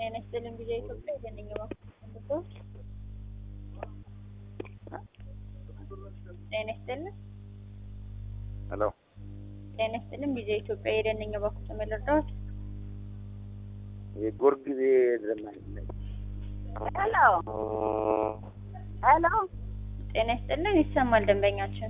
ጤና ይስጥልኝ ቪኦኤ ኢትዮጵያ የደንኛ ባንክ ጤና ይስጥልኝ ሄሎ ጤና ይስጥልኝ ቪኦኤ ኢትዮጵያ የደንኛ ባንክ ተመለርዳት የጎርጊዜ ዘመን ሄሎ ሄሎ ጤና ይስጥልኝ ይሰማል ደንበኛችን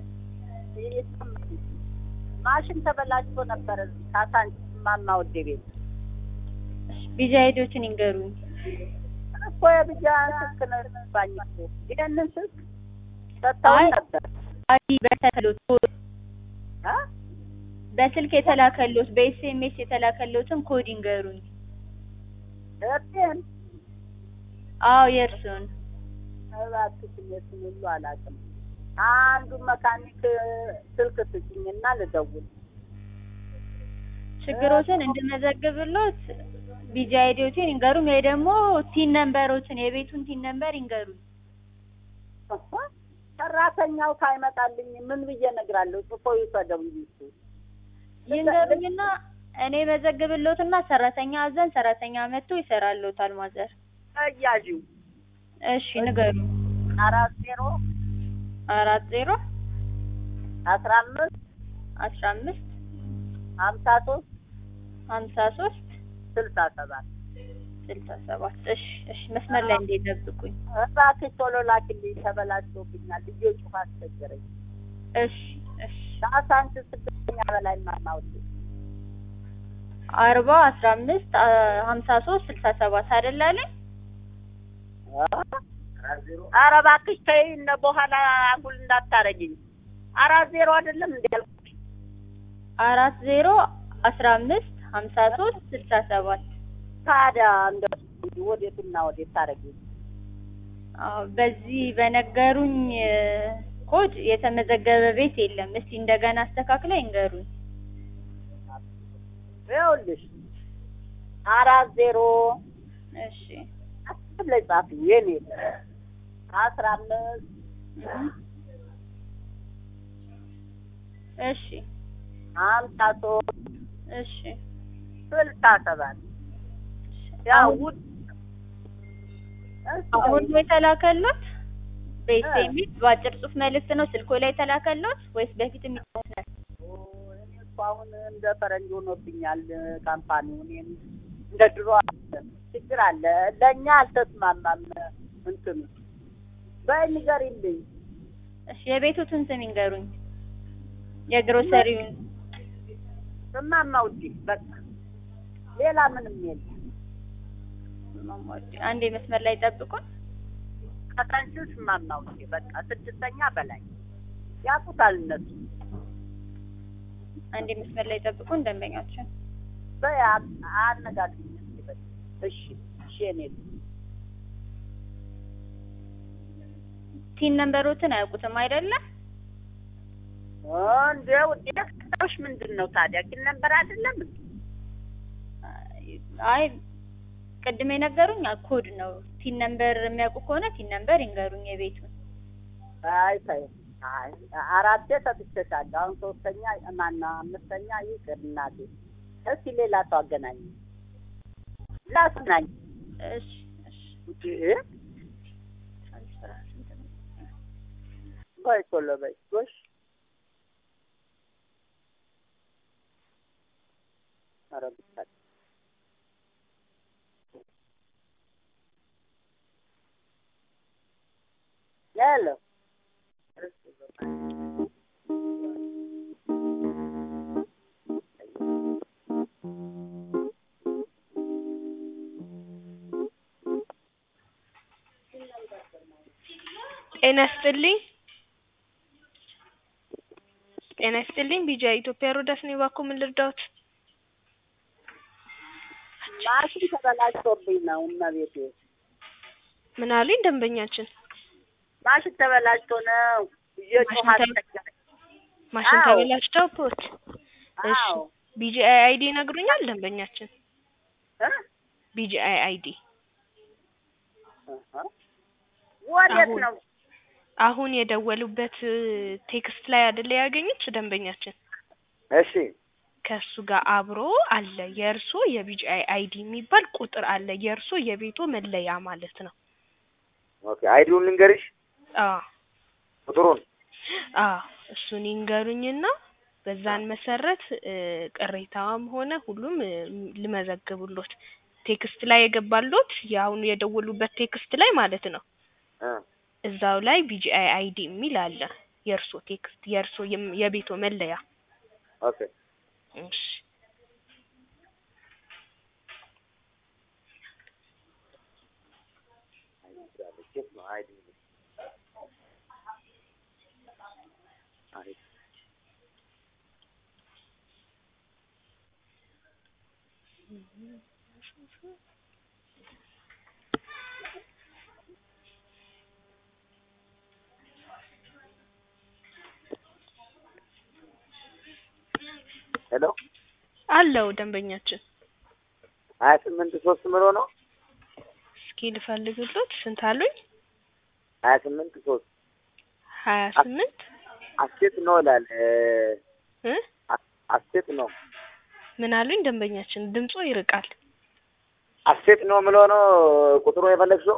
ማሽን ተበላሽቶ ነበር እዚህ ካሳንቺስ ማማ ወደ ቤት ቪዛ አይዲዎችን ይንገሩኝ እኮ የብቻ ስልክ ነው የገባኝ እኮ ይሄንን ስልክ ሰጥተውኝ አይ። ነበር አይዲ በተከሎት እ በስልክ የተላከሎት በኤስኤምኤስ የተላከሎትን ኮድ ይንገሩኝ እርቴን አዎ የእርስዎን እባክሽ የቱን ሁሉ አላውቅም አንዱ መካኒክ ስልክ ስጭኝና ልደውል ችግሮችን እንድመዘግብሎት ቪዛ አይዲዎችን ይንገሩኝ ወይ ደግሞ ቲን ነምበሮችን የቤቱን ቲን ነምበር ይንገሩኝ እኮ ሰራተኛው ካይመጣልኝ ምን ብዬ እነግራለሁ ጽፎ ይውሰደው እንጂ እሱ ይንገሩኝና እኔ መዘግብሎትና ሰራተኛ አዘን ሰራተኛ መጥቶ ይሰራሎታል ማዘር ተያዥው እሺ ንገሩ አራት ዜሮ አራት ዜሮ አስራ አምስት አስራ አምስት ሀምሳ ሶስት ሀምሳ ሶስት ስልሳ ሰባት ስልሳ ሰባት እሺ እሺ መስመር ላይ እንዴት ጠብቁኝ እባክሽ ቶሎ ላኪልኝ ተበላሽቶብኛል ልጆቹ አስቸገረኝ እሺ እሺ ከአሳንስ ስድስተኛ በላይ ማማውት አርባ አስራ አምስት ሀምሳ ሶስት ስልሳ ሰባት አይደል አለኝ ኧረ እባክሽ ተይ እነ በኋላ አጉል እንዳታረጊኝ አራት ዜሮ አይደለም እንዲ ያልኩሽ አራት ዜሮ አስራ አምስት ሀምሳ ሶስት ስልሳ ሰባት ታዲያ እንደ ወዴትና ወዴት ታረጊኝ አዎ በዚህ በነገሩኝ እ፣ ኮድ የተመዘገበ ቤት የለም እስቲ እንደገና አስተካክለ ይንገሩኝ ይኸውልሽ አራት ዜሮ እሺ አስብ ላይ ጻፊ የኔ አስራ አምስት እህ። እሺ ሀምሳ ሶስት እሺ ስልሳ ሰባት ያው አሁን- ውድ አሁን ነው የተላከሎት በኤስኤምኤስ በአጭር ጽሁፍ መልእክት ነው ስልኮ ላይ የተላከሎት ወይስ በፊት የሚጽፍ ነው? እኔ እኮ አሁን እንደ ፈረንጅ ሆኖብኛል ካምፓኒው። እኔም እንደ ድሮ አይደለም። ችግር አለ። ለእኛ አልተስማማም እንትኑ በይ ንገሪልኝ። እሺ የቤቱትን ስም ይንገሩኝ የግሮሰሪውን ስማማ ውዴ በቃ ሌላ ምንም የለም። ማሟድ አንዴ መስመር ላይ ጠብቁን ከታንቹ ስማማ ውዴ በቃ ስድስተኛ በላይ ያውቁታል እነሱ። አንዴ መስመር ላይ ጠብቁን ደንበኛችን በይ አ- አነጋግሪኝ እስኪ በይ። እሺ እሺ የኔ ልጅ ቲን ነምበሮትን አያውቁትም አይደለም እንደ ውዴ ከተውሽ ምንድን ነው ታዲያ ግን ነበር አይደለም እንዴ? አይ ቅድም የነገሩኝ ኮድ ነው ቲን ነምበር የሚያውቁ ከሆነ ቲን ነምበር ይንገሩኝ የቤቱን አይ ተይ አይ አራቴ ሰጥቼሻለሁ። አሁን ሶስተኛ ማነው አምስተኛ ይቅር እናቴ። እስኪ ሌላ ሰው አገናኝ ላስናኝ እሺ እሺ ትራንስፈር ስንት ነው? በይ ቶሎ በይ ጎሽ ኧረ ብቻ ሄሎ ጤና ይስጥልኝ ጤና ይስጥልኝ ቢጃ ኢትዮጵያ ሮዳስ ነው እባክዎ ምን ልርዳዎት ማሽን ተበላሽቶብኝ ነው እመቤቴ ምን አሉኝ ደንበኛችን ማሽን ተበላሽቶ ነው ልጆቹ ማሽን ተበ- አስቸገረኝ ማሽን አዎ። ተበላሽተው ፖት እሺ አዎ ቢጂአይ አይዲ ይነግሩኛል ደንበኛችን እ? ቢጂአይ አይዲ እህ። ወዴት አሁን ነው አሁን የደወሉበት እ፣ ቴክስት ላይ አይደለ ያገኙት ደንበኛችን እሺ ከእሱ ጋር አብሮ አለ የእርሶ የቢጂአይ አይዲ የሚባል ቁጥር አለ የእርሶ የቤቶ መለያ ማለት ነው። ኦኬ አይዲውን ልንገርሽ አዎ ቁጥሩን አዎ እሱን ይንገሩኝና በዛን መሰረት እ ቅሬታዋም ሆነ ሁሉም እ ልመዘግብሎት ቴክስት ላይ የገባሎት የአሁኑ የደወሉበት ቴክስት ላይ ማለት ነው። እ እዛው ላይ ቢጂአይ አይዲ የሚል አለ የእርሶ ቴክስት የእርሶ የም- የቤቶ መለያ ኦኬ እሺ ቼክ ነው አይዲ አይዲ ሄሎ አለው ደንበኛችን ሀያ ስምንት ሶስት ምሮ ነው እስኪ ልፈልግሎት ስንት አሉኝ ሀያ ስምንት ሶስት ሀያ ስምንት አስቴት ነው ይላል እ እ አስቴት ነው ምን አሉኝ ደንበኛችን ድምጾ ይርቃል አስቴት ነው ምሎ ነው ቁጥሩ የፈለግሽው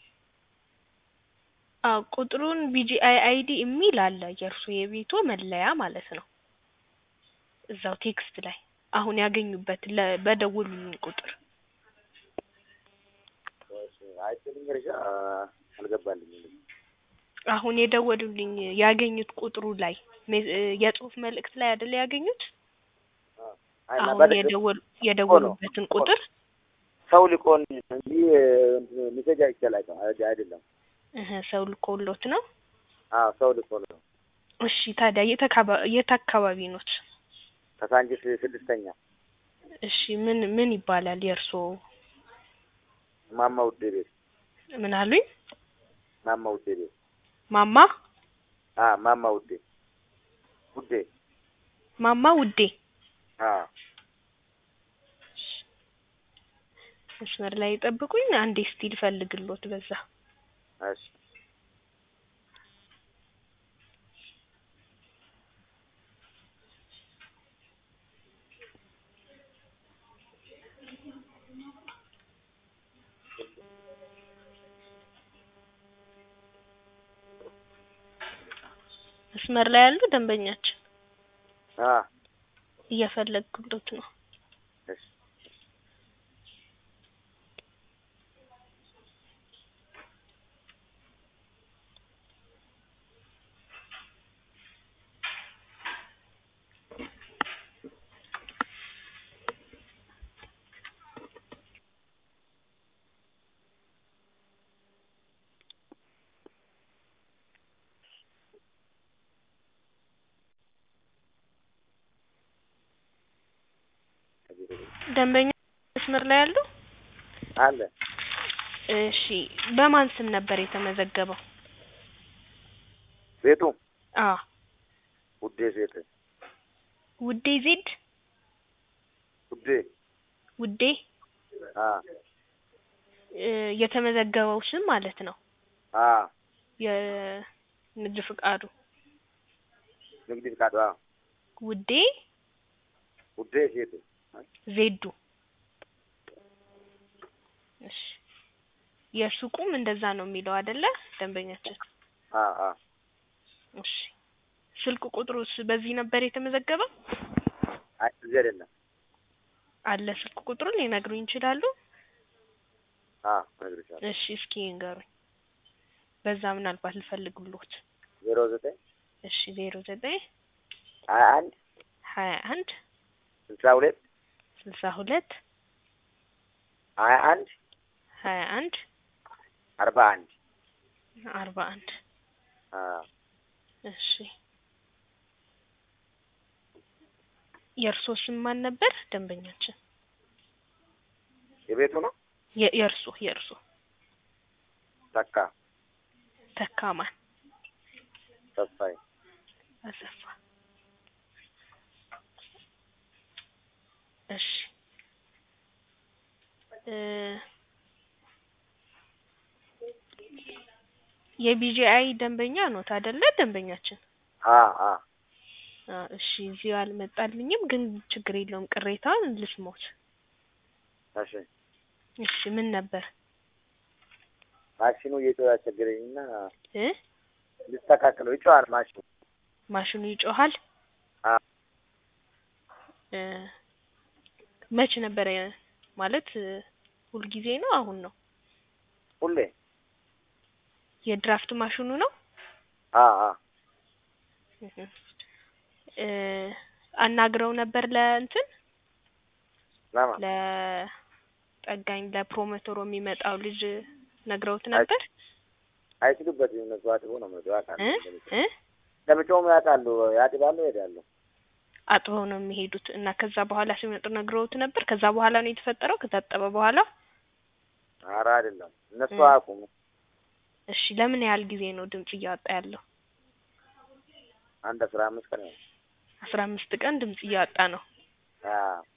አዎ ቁጥሩን ቢጂአይ አይዲ የሚል አለ የእርሶ የቤቶ መለያ ማለት ነው እዛው ቴክስት ላይ አሁን ያገኙበት ለ በደወሉልኝ ቁጥር አይችልኝ ርሻ አልገባልኝም አሁን የደወሉልኝ ያገኙት ቁጥሩ ላይ ሜ- እ የጽሁፍ መልእክት ላይ አይደለ ያገኙት አይ አሁን መልዕክት የደወሉ የደወሉበትን ቁጥር ሰው ሊቆን እንጂ ሚሴጅ አይቻላል አይደለም እህ ሰው ልኮሎት ነው አዎ ሰው ሊቆን ነው እሺ ታዲያ የት አካባ- የት አካባቢ ኖት ከሳንጂስ ስድስተኛ እሺ ምን ምን ይባላል የእርሶ ማማ ውዴ ቤት ምን አሉኝ ማማ ውዴ ቤት ማማ አ ማማ ውዴ ውዴ ማማ ውዴ አ መስመር ላይ ጠብቁኝ አንዴ እስቲ ልፈልግሎት በዛ እሺ መስመር ላይ ያሉ ደንበኛችን አ እየፈለግኩሎት ነው እሺ ደንበኛ መስመር ላይ ያሉ አለ እሺ በማን ስም ነበር የተመዘገበው ቤቱ አ ውዴ ሴት ውዴ ዜድ ውዴ ውዴ አ እ የተመዘገበው ስም ማለት ነው አ የንግድ ፍቃዱ ንግድ ፍቃዱ አ ውዴ ውዴ ሴት ዜዱ እሺ የሱቁም እንደዛ ነው የሚለው አይደለ ደንበኛችን አ አ እሺ ስልክ ቁጥሩስ በዚህ ነበር የተመዘገበው አይ እዚህ አይደለም አለ ስልክ ቁጥሩን ሊነግሩኝ ይችላሉ አ እነግርሻለሁ እሺ እስኪ ይንገሩኝ በዛ ምናልባት ልፈልግሎት ዜሮ ዘጠኝ እሺ ዜሮ ዘጠኝ ሀያ አንድ ሀያ አንድ ስልሳ ሁለት ስልሳ ሁለት ሀያ አንድ ሀያ አንድ አርባ አንድ አርባ አንድ አ እሺ የእርሶ ስም ማን ነበር ደንበኛችን የቤቱ ነው የ- የእርሶ የእርሶ ተካ ተካማን ተስፋዬ አሰፋ እሺ እ የቢጂአይ ደንበኛ ኖት አይደለ ደንበኛችን አ አ አ እሺ እዚህ አልመጣልኝም፣ ግን ችግር የለውም ቅሬታውን ልስሞት። እሺ እሺ ምን ነበር ማሽኑ እየጮኸ ያስቸገረኝና እ ልስተካከለው ይጮሃል ማሽኑ ማሽኑ ይጮሃል? አ እ መች ነበረ ማለት እ ሁልጊዜ ነው አሁን ነው? ሁሌ የድራፍት ማሽኑ ነው? አ አ እህ እ አናግረው ነበር ለእንትን ለማ ለጠጋኝ ለፕሮሞተሩ የሚመጣው ልጅ ነግረውት ነበር? አይችሉበትም እነሱ አጥበው ነው የሚመጡ ያውቃሉ። እ እ ለምጮም ያውቃሉ፣ ያጥባሉ፣ ይሄዳሉ። አጥበው ነው የሚሄዱት እና ከዛ በኋላ ሲመጡ ነግረውት ነበር? ከዛ በኋላ ነው የተፈጠረው ከታጠበ በኋላ? ኧረ አይደለም እነሱ እ አያውቁም። እሺ ለምን ያህል ጊዜ ነው ድምጽ እያወጣ ያለው? አንድ አስራ አምስት ቀን ነው። አስራ አምስት ቀን ድምጽ እያወጣ ነው። አዎ